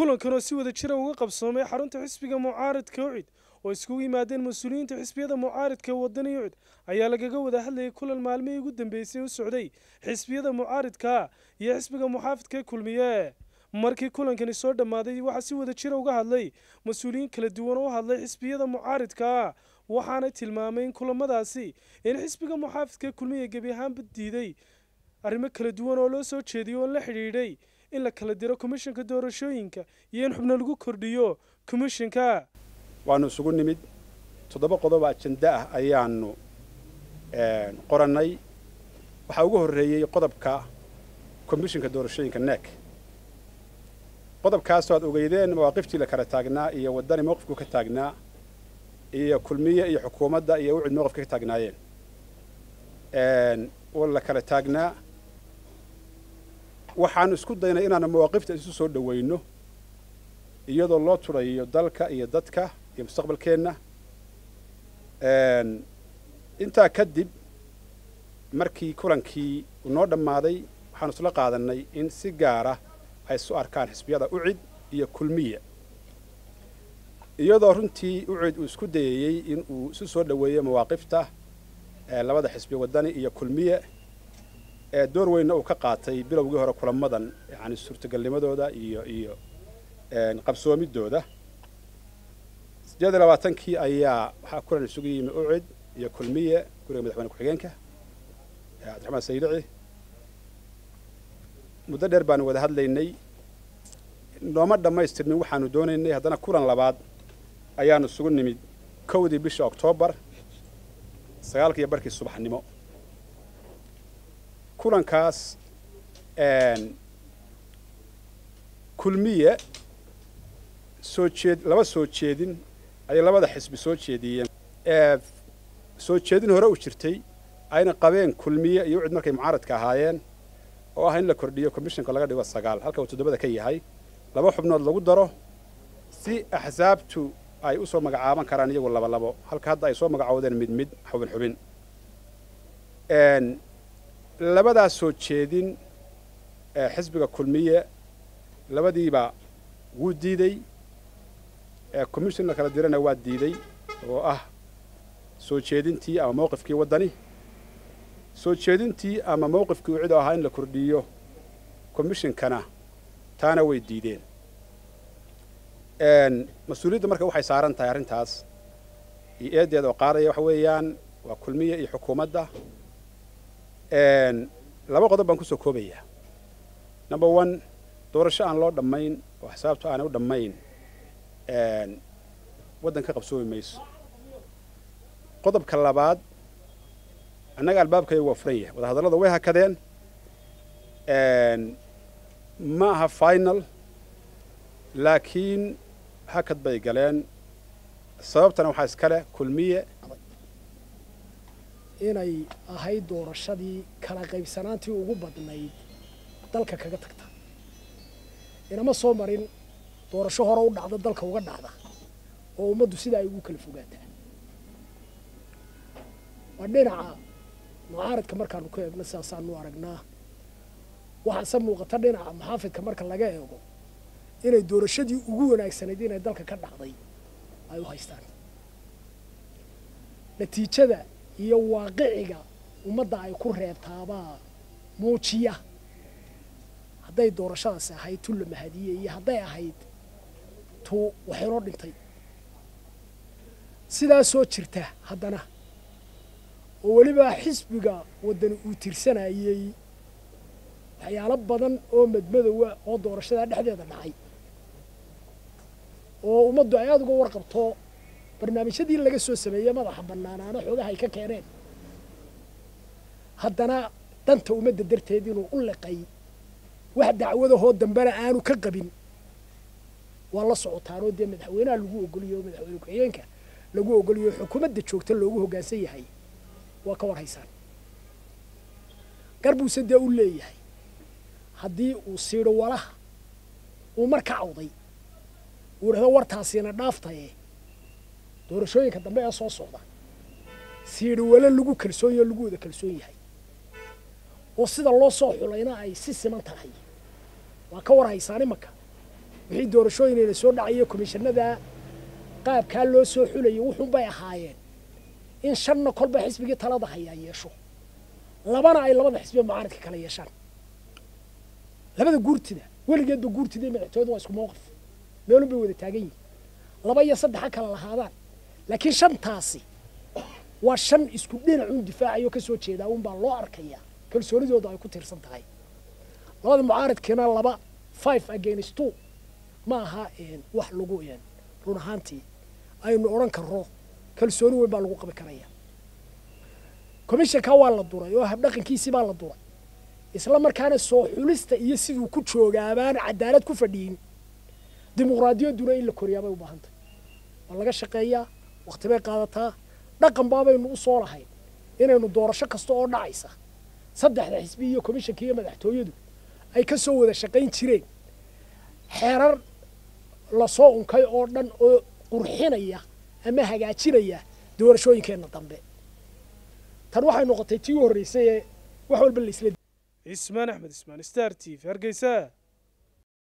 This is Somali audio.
kulankan oo si wada jira uga qabsoomay xarunta xisbiga mucaaradka ucid oo iskugu yimaadeen mas-uuliyiinta xisbiyada mucaaridka wadani ucid ayaa lagaga wada hadlayay kulan maalmihii ugu dambeysay u socday xisbiyada mucaaridka iyo xisbiga muxaafidka kulmiye markii kulankani soo dhammaaday waxaa si wada jira uga hadlay mas-uuliyiin kala duwan oo u hadlay xisbiyada mucaaridka waxaanay tilmaamay in kulamadaasi in xisbiga muxaafidka kulmiye gebi ahaanba diiday arrimo kala duwan oo loo soo jeediyay oo la xidhiidhay in la kala diro komishanka doorashooyinka iyo in xubno lagu kordhiyo komishanka waanu isugu nimid toddoba qodob ajenda ah ayaanu qorannay waxaa ugu horreeyey qodobka komishanka doorashooyinka neek qodobkaasoo aad ogeydeen mawaaqiftii la kala taagnaa iyo waddani mowqifku ka taagnaa iyo kulmiye iyo xukuumadda iyo ucid mowqifka ka taagnaayeen oo la kala taagnaa waxaanu isku daynay inaanu mawaaqifta isu soo dhowayno iyadoo loo turayo dalka iyo dadka iyo mustaqbalkeenna intaa kadib markii kulankii noo dhammaaday waxaanu isla qaadannay in si gaara ay isu arkaan xisbiyada ucid iyo kulmiye iyadoo runtii ucid uu isku dayayey in uu isu soo dhoweeyo mawaaqifta labada xisbi waddani iyo kulmiye ee door weynna uu ka qaatay bilowgii hore kulamadan yani suurtagalnimadooda iyo iyo qabsoomidooda siddeed iyo labaatankii ayaa waxaa kulan isugu yimi ucid iyo kulmiye guriga madaxweyne ku-xigeenka cabdiraxmaan saydici muddo dheer baanu wada hadlaynay nooma dhammaystirmin waxaanu doonaynay haddana kulan labaad ayaanu isugu nimid kowdii bisha oktoobar sagaalkiiyo barkii subaxnimo kulankaas kulmiye soo jeed laba soo jeedin ayay labada xisbi soo jeediyeen soo jeedin hore u jirtay ayna qabeen kulmiye iyo ucid markay mucaaradka ahaayeen oo ah in la kordhiyo commissionka laga dhigo sagaal halka uu toddobada ka yahay laba xubnood lagu daro si axsaabtu ay u soo magacaaban karaan iyagu laba labo halka hadda ay soo magacoodeen mid mid xubin xubin labadaas soo jeedin xisbiga kulmiye labadiiba wuu diidey commission la kala dirana waa diiday oo ah soo jeedintii ama mowqifkii waddani soo jeedintii ama mowqifkii ucid oo ahaa in la kordhiyo commishonkana taana way diideen mas-uuliyadda marka waxay saaran tahay arrintaas iyo eedeeda oo qaadaya waxa weeyaan waa kulmiye iyo xukuumadda laba qodob baan kusoo koobayaa number one doorasho aan loo dhammayn oo xisaabtu aanay u dhammayn waddan ka qabsoomi mayso qodobka labaad annaga albaabkaygu waa furan yahay wadahadallada way hakadeen ma aha final laakiin hakad bay galeen sababtana waxaa iskale kulmiye inay ahayd doorashadii kala qaybsanaantii ugu badnayd dalka kaga tagta inama soo marin doorasho hore u dhacda dalka uga dhacda oo ummaddu sida ay ugu kala fogaataa waa dhinaca mucaaradka markaanu ka eegno sidaasaanu aragnaa waxaase muuqata dhinaca muxaafidka marka laga eego inay doorashadii ugu wanaagsanayd inay dalka ka dhacday ay u haystaan natiijada iyo waaqiciga ummadda ay ku reebtaabaa muujiya hadday doorashadaasi ahayd tu la mahadiye iyo hadday ahayd tu waxinoo dhintay sidaasoo jirta haddana oo weliba xisbiga waddani uu tirsanayey waxyaalo badan oo madmadowa oo doorashadaa dhexdeeda dhacay oo ummaddu ay aada uga warqabto barnaamijyadii laga soo sameeyey madaxa bannaanaana xoogaha ay ka keeneen haddana danta ummadda darteed inuu u liqay wax dacwadahoo dambena aanu ka qabin waa la socotaanoo dee madaxweynaha lagu ogoliyo oo madaxweyne ku-xigeenka lagu ogoliyo xukuumadda joogta loogu hoggaansan yahay waa ka war haysaan garbuuse dee u leeyahay haddii uu siidho walaha uu mar ka cawday uu dhahdo wartaasiina dhaaftaye doorashooyinka dambe ee soo socda siidho wale lagu kalsoon yaho lagu wada kalsoon yahay oo sida loo soo xulayna ay si siman tahay waa ka war haysaan imanka wixii doorashooyinayna soo dhacaya komishanada qaabkaa loo soo xulayay wuxuunbay ahaayeen in shanna kolba xisbigii talada hayaa yeesho labana ay labada xisbiya mucaaradka kala yeeshaan labada guurtida weligeedba guurtida iyo madaxtooyada waa isku mowqif meelun bay wada taagan yihin laba iyo saddexa kala lahaadaan laakiin shantaasi waa shan isku dhinacun difaacayo ka soo jeedaa unbaa loo arkayaa kalsoonidooda ay ku tiirsan tahay labada mucaaradkiina laba five against two ma aha wax lagu run ahaantii aynu odhan karro kalsooni weyn baa lagu qabi karaya commissionka waa la duray oo habdhaqankiisii baa la duray isla markaana soo xulista iyo siduu ku joogaabaan cadaalad ku fadhiyin dimuqraadiyadduna in la koriyaa bay u baahan tahay waa laga shaqeeyaa wakti bay qaadataa dhaqan baabaynu u soo lahayn inaynu doorasho kasta oo dhacaysa saddexda xisbi iyo commissionka iyo madaxtooyadu ay ka soo wada shaqayn jireen xeerar lasoo unkay oo dhan oo qurxinaya ama hagaajinaya doorashooyinkeenna dambe tan waxay noqotay tii u horreysay ee wax walba laisla cismaan axmed ismaan star t v hargeysa